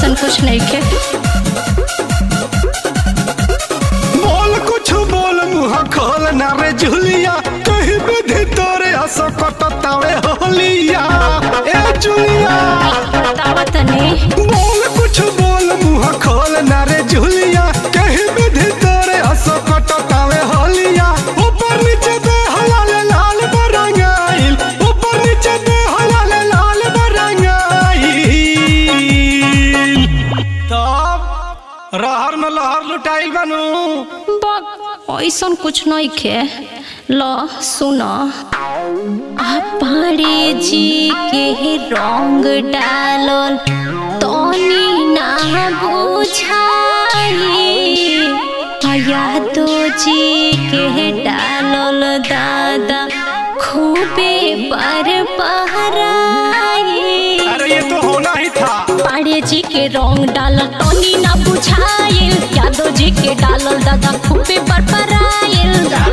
ऐसा कुछ नहीं के बोल कुछ बोल मुँह खोल ना रे जुलिया कहीं विधि तोरे हंस कटतावे होलिया ए जुलिया बतावा तनी बोल कुछ बोल मुँह खोल ना रे जुलिया कहीं विधि तोरे हंस कटतावे होलिया ऊपर नीचे दे हलाल लाल बरंगाइल ऊपर नीचे दे हलाल लाल बरंगाइल तब रहर में लहर लुटाइल बनू बक ऐसा कुछ नहीं के ल सुन पहाड़ी जी के रंग डालल तनी ना बुझाई यादो जी के डालल दादा खूबे पर पहराई अरे ये तो होना ही था पाड़े जी के रंग डालल टोनी ना बुझाइल यादव जी के डालल दादा खूबे पर पराइल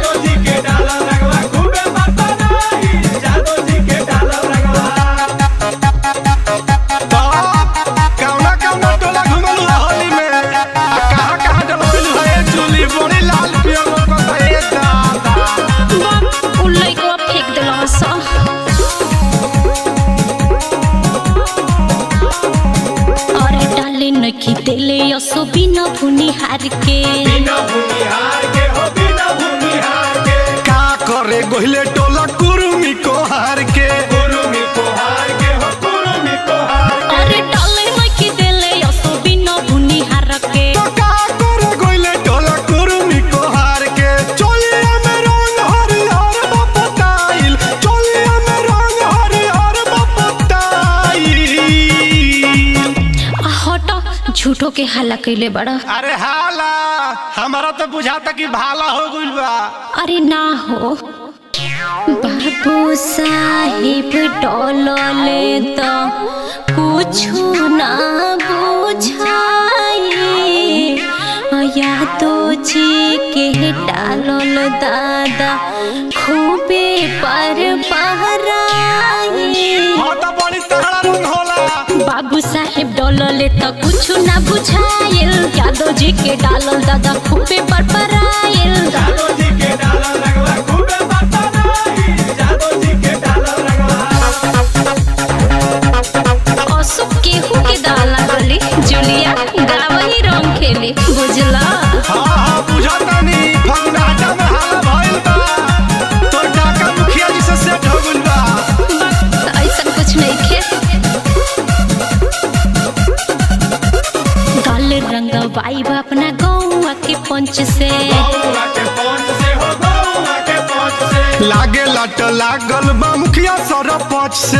कौना कौना टोला घुमल होली में आ कहाँ कहाँ डलवल है चुली बड़ी लाल पियर लोग है दादा उ लइकवा फेंक देलस अरे डाले नखी देले असो बिना भुनी हार के का करे गोहिले टोला कुरुमी को हार के अरे डाले नखी देले असो बिना भुनी हार के तो का करे गोहिले टोला कुरुमी को हार के चोलिया में रंग हरिहर बपताइल चोलिया में रंग हरिहर बपताइल आ, हट झूठो के हल्ला कैले बड़ा अरे हाला हमारा तो बुझाता कि भाला हो गइल बा अरे ना हो बाबू साहिब डोलले तो कुछु ना बुझाई या तो जी के डालल दादा खूबे पर पहराई हाँ तो बड़ी तगड़ा रंग होला बाबू साहेब डोलले तो कुछ ना बुझाइल यादव जी के डालल दादा खूबे पर पराइल असुक केहू के दाल लागली जुलिया गावही रंग खेली बुझला हाँ हाँ बुझाता नहीं फगुनाटा में हाला भइल बा तोर डाका मुखिया जी से सेट हो गइल बा बस ऐसा कुछ नहीं खे गाल रंग वाइब अपना गौवा के पंच से लागे लट लागल बा मुखिया सरपंच से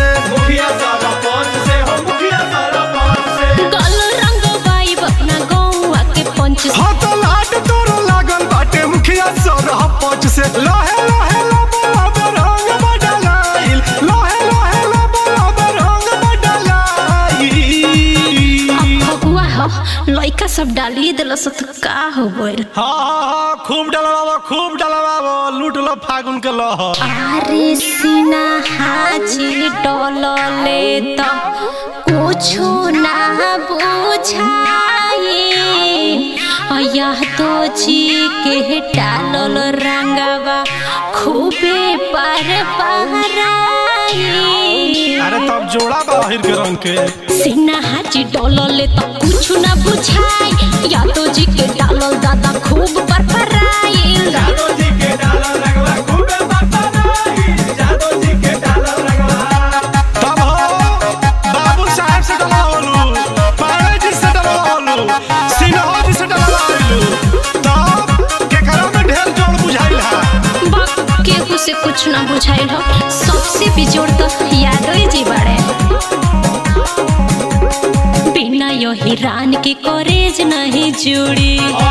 गाल रंग वाइब अपना गौवा के पंच से हाँ तो लाट तोर लागल बाटे मुखिया सरपंच से लहे लहे लब लब रंग बदलाइल लहे लहे लब लब रंग बदलाइल फगुआ हो लइका सब डालिए दिलस तो का हो गइल हाँ हाँ हाँ खूब डलवाबो खूब डलवाबो लूट लो फागुन के लहर अरे सीना हाजी डोलले तो कुछो ना बुझाई यह तो जी के डालल रंगवा खूबे पर पहराई अरे तब जोड़ा बा अहिर के रंग के सीना हाजी डोलले तो कुछ ना बुझाई या तो जी के डालल दादा खूब पर पराइल तब हो बाबू साहब से डलवालू पारे जी से डलवालू सिन्हा जी से डलवालू तब केकरा में ढेर जोड़ बुझाइल है बाप केहू से कुछ ना बुझाइल हो सबसे बिजोड़ तो यादव जी बाड़े बिना यही रान के करेज नहीं जुड़ी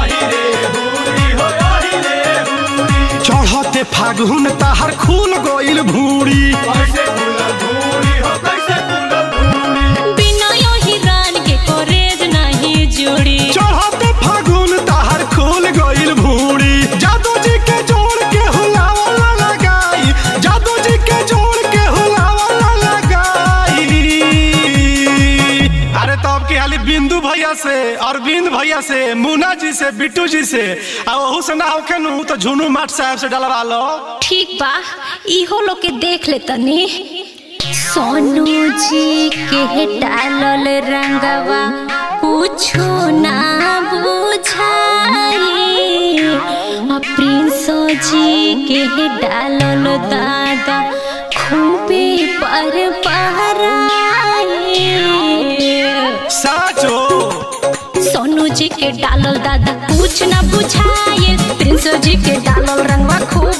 चढ़ते फागुन ताहर खूल गइल भूरी बिना यही रान के करेज नहीं जुड़ी चढ़ते फागुन ताहर खूल गइल भूरी जादू जी के जोड़ के हुलावा लगाई जादू जी के जोड़ के हुलावा लगाई अरे तब की हाली बिंदु भैया से अरविंद भैया से मुन्ना जी से बिट्टू जी से आ ओहू से ना होखे नु तो झुनू माट साहब से डलवा लो ठीक बा इहो लोग के देख ले तनी सोनू जी के डालल रंगवा कुछो ना बुझाई आ प्रिंस जी के डालल दादा खूबे पर पहराई साचो सोनू जी के डालल दादा कुछ ना बुझाए प्रिंस जी के डालल रंगवा खूब